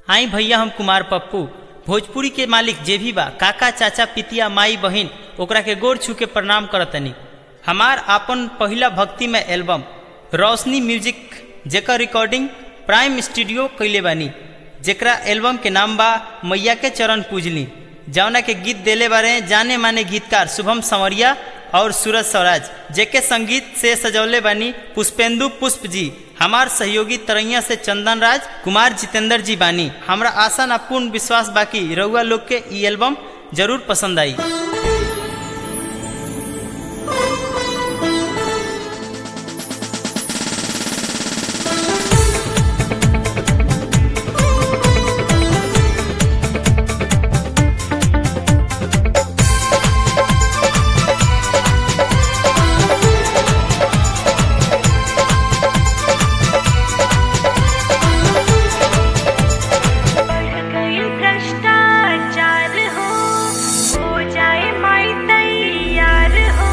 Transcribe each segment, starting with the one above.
आई भैया हम कुमार पप्पू भोजपुरी के मालिक जे भी बा काका चाचा पितिया माई बहिन ओकरा के गोर छू के प्रणाम करतनी हमार आपन पहिला भक्ति में एल्बम रोशनी म्यूजिक जेकर रिकॉर्डिंग प्राइम स्टूडियो कैले बानी जेकरा एल्बम के नाम बा मैया के चरण पूजली जौना के गीत देले बारे जाने माने गीतकार शुभम संवरिया और सूरज स्वराज जेके संगीत से सजौले बानी पुष्पेंदु पुष्प जी हमार सहयोगी तरैया से चंदन राज कुमार जितेंद्र जी बानी हमरा आशा ना पूर्ण विश्वास बाकी रउआ लोग के ई एल्बम जरूर पसंद आई बढ़ गई भ्रष्टाचार हो हो जाए माई तैयार हो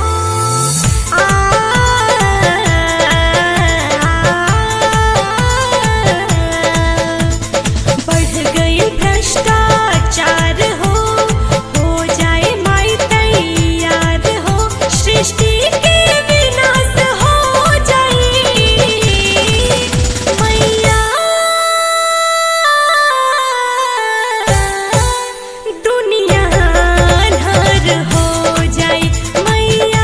बढ़ गई भ्रष्टाचार हो हो जाए माई तैयार हो सृष्टि के विनाश हो जाए मैया दुनिया अन्हार हो जाए मैया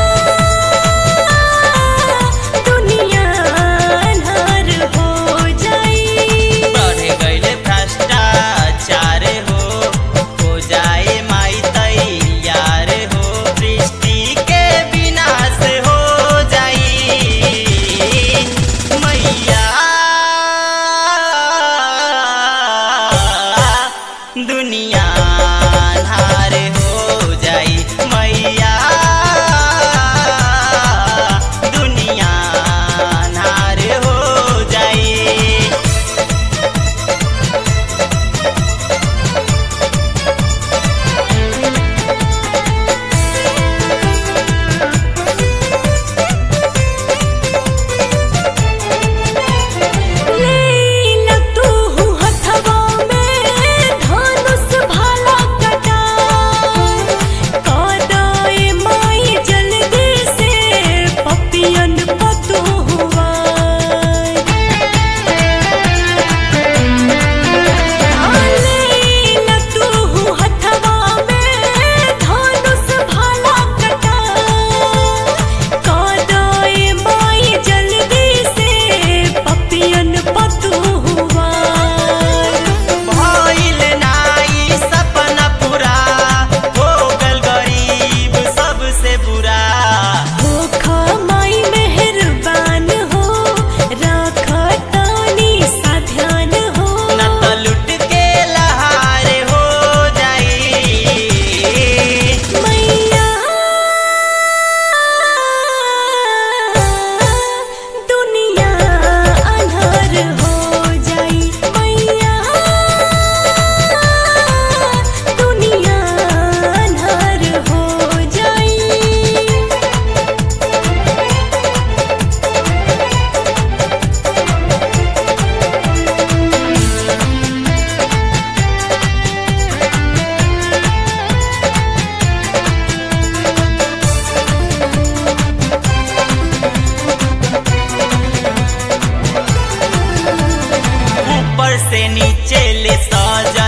दुनिया अन्हार हो जाए बढ़ गईले भ्रष्टाचार हो हो जाए माई तैयार हो सृष्टि के विनाश हो जाई मैया दुनिया अन्हार हो जाई मैया दुनिया अन्हार हो जाई लेला तू हथवा में धनुष भाला कटा कादाए माई जल्दी से पपियन पतू हुआ लेला तू हथवा में धनुष भाला कटा कादाए माई जल्दी से पपियन पतू हुआ भइल नाई सपना पूरा हो गल गरीब सबसे बुरा होखा माई मेहरबान हो राख तानी सा ध्यान हो न त लुट के लहार हो जाई मैया दुनिया अन्हार हो जाई मैया दुनिया अन्हार हो जाई ऊपर से नीचे ले सजा